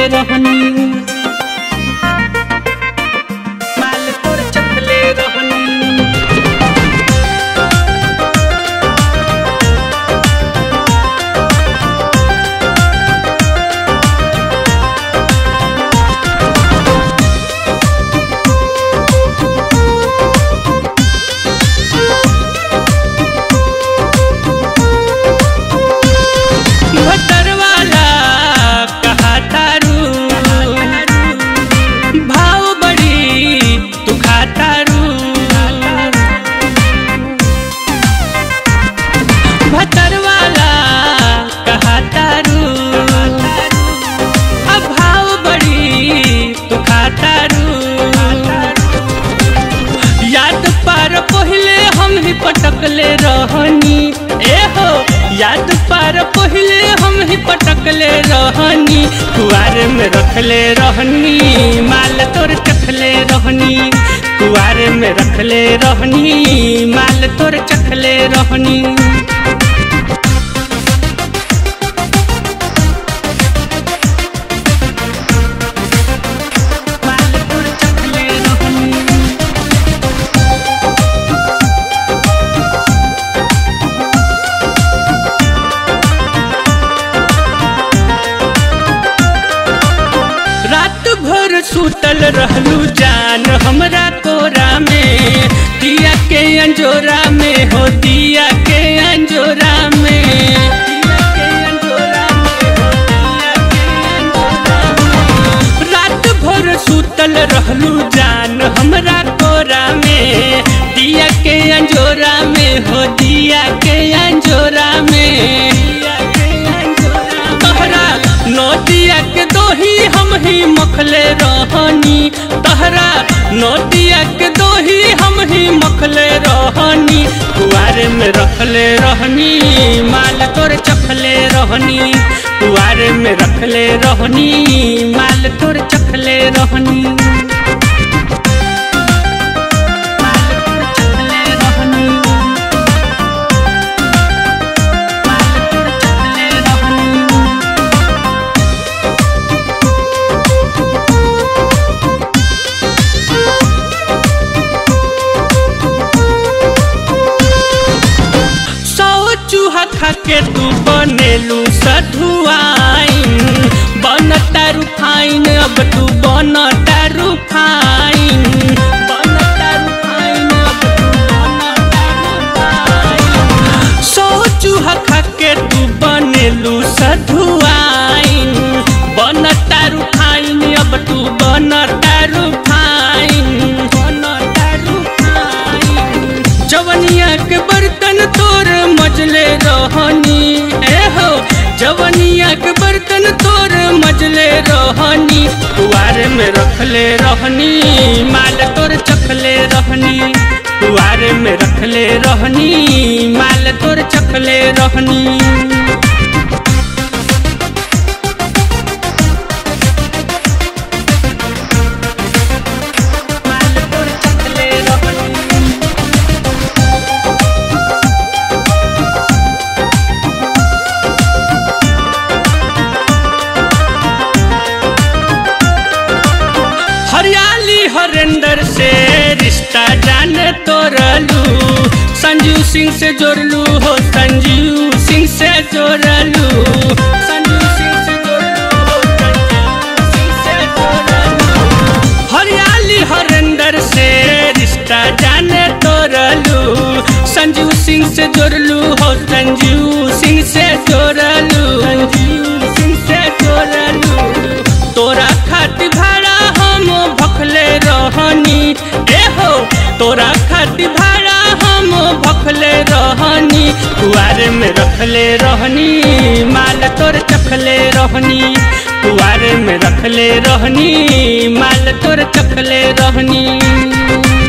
रहनी माल तोर चखले रहनी भतर वाला कहा तारू भाव बड़ी तू खातारू भतर वाला कहा तारू अब भाव बड़ी तू खातारू याद पार पहले हम ही पटकले रहनी ए हो याद पार पहले हम ही पटकले रहनी कुआरे में रखले रहनी माल तोर चखले रहनी कुआरे में रखले रहनी माल तोर चखले रहनी माल तोर चखले रहनी रात भर सुतल रहलू जान हमरा कोरा में दिया के अंजोरा में हो दिया के अंजोरा में दिया के अंजोरा में हो, दिया के अंजोरा में। रात भर सुतल रहलू जान हमरा कोरा में दिया के अंजोरा में हो दिया के अंजोरा में दिया के अंजोरा में। तोहरा नोटिया के दोही हम ही मखले रहनी तहरा नोटिया के दोही हम ही मखले रहनी कुआरे में रखले रहनी माल तोर चखले रहनी कुआरे में रखले रहनी माल तोर चखले रहनी माल तोर चखले रहनी माल तोर चखले रहनी सौ चूहा खा के तू बनेलू सधुआइन बन तारू फाइन अब तू बन तारू फाइन बन तारू फाइन अब तू बन तारू फाइन सौ चूहा खा के तू बनेलू सधुआइन बन तारू फाइन अब तू बन तारू फाइन बन तारू फाइन जवनिया के बर्तन तोर मजले रहनी ए हो जवनिया के बर्तन तोर मजले रहनी कुआरे में रखले रहनी माल तोर चखले रहनी कुआरे में रखले रहनी माल तोर चखले रहनी माल तोर चखले रहनी हरियाली हरेंद्र से रिश्ता जान तोड़लू संजू सिंह से जोड़लू हो संजीव सिंह से जोड़लू संजू सिंह से जोड़लू हो संजीव सिंह से जोड़लू हरियाली हरेंद्र से रिश्ता जान तोड़लू संजू सिंह से जोड़लू हो संजीव सिंह से जोड़लू संजीव सिंह से जोड़लू तोरा खातिर भाड़ा हम भखले रहनी ए हो तोरा खातिर भाड़ा हम भखले रहनी कुआरे में रखले रहनी माल तोर चखले रहनी कुआरे में रखले रहनी माल तोर चखले रहनी